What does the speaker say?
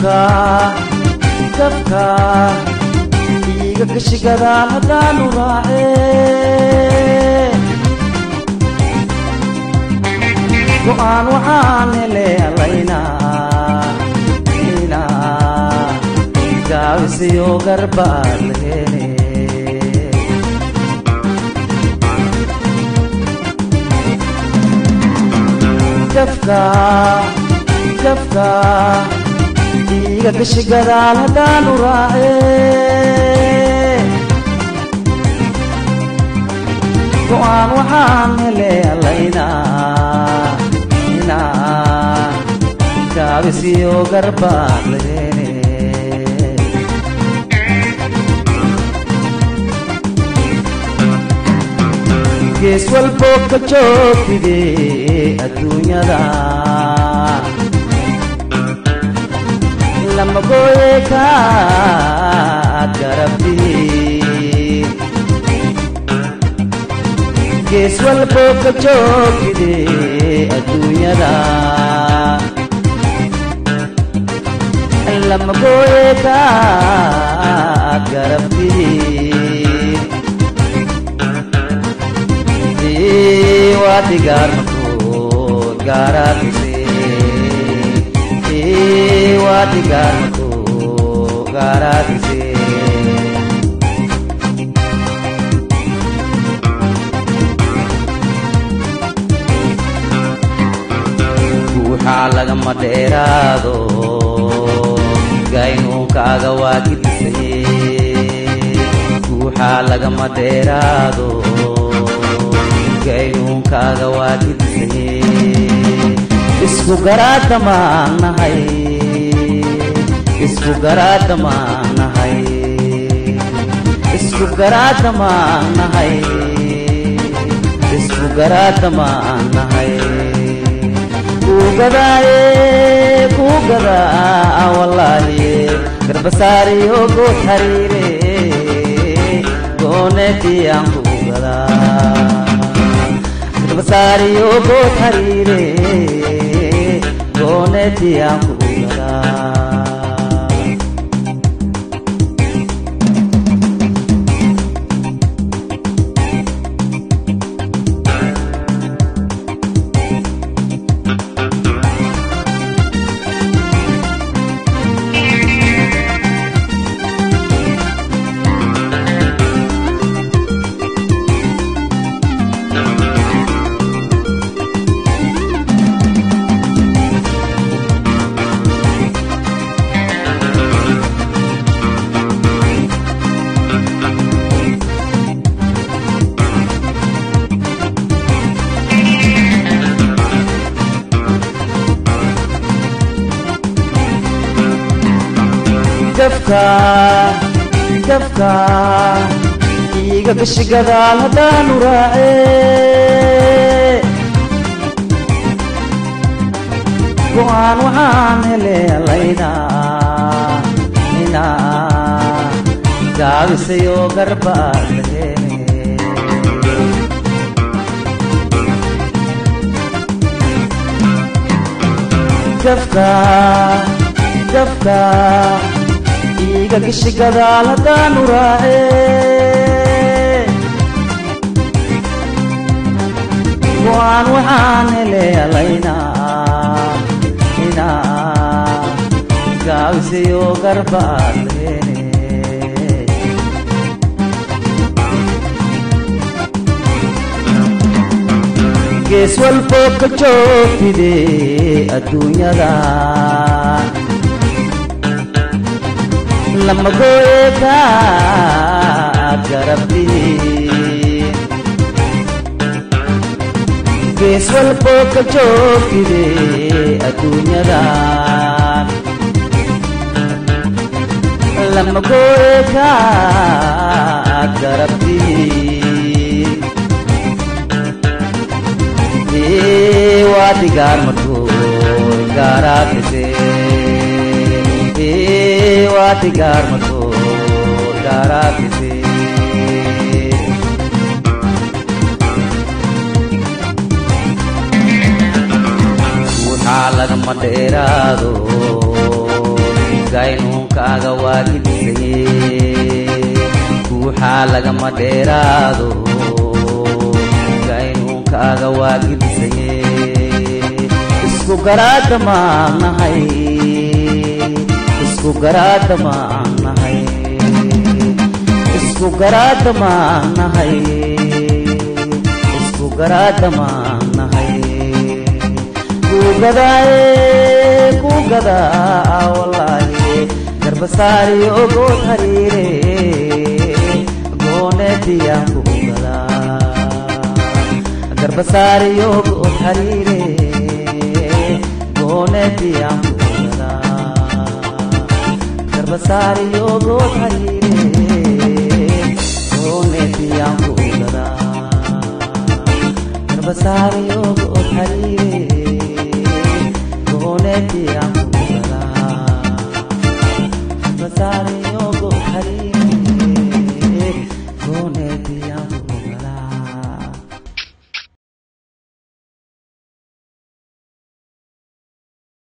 gafka gafka iiga gashigadaan haddaanu raace go'aan waxaan hele allaynaa inaa gaabisiyo garbaad la hele gafka gafka iiga gashigadaal haddaanu raace go'aan waxaan hele allaynaa inaa gaabisiyo garbaad la hele gees walboo ka joogtide adduunyada lama gooye kaad garabti gees walboo ka joogtide adduunyada lama gooye kaad garabti wadigaarmakood gaaraatise wadigaarmakood gaaraatise guuxaa lagama dheeraado gaynuunkaaga waa gidisay guuxaa lagama dheeraado gaynuunkaaga waa gidisay isku garaadamaan nahay isku garaadamaan nahay isku garaadamaan nahay isku garaadamaan nahay kuugadaaye kuugadaa wallaahiye garbasaariyo good hariire gooneediyaan kuugadaa garbasaariyo good hariire gooneediyaan kuugadaa gafka gafka iiga gashigadaal haddaanu raace go'aan waxaan hele allaynaa inaa gaabisayo garbaad la hele gafka gafka iiga gashigadaal haddaanu raace go'aan waxaan hele allaynaa inaa gaabisayo garbaad la hele gees walboo ka joogtide adduunyada lama gooye kaad garabti gees walboo ka joogtide adduunyada lama gooye kaad garabti wadigaar markoo gaaraatise wadigaar markoo gaaraatise waxaa lagama dheeraado gaynuunkaaga waa gilisaye guuxaa lagama dheeraado gaynuunkaaga waa gilisaye isku garaada maanahay isku garaada maanahay isku garaada maanahay isku garaada maanahay kugadaaye kugadaa wallaahi garbasaari ogood hariire gooneetiyaan kugadaa garbasaari ogood hariire gooneetiyaan kugadaa garbasaari ogood hariire gooneetiyaan kugadaa garbasaari ogood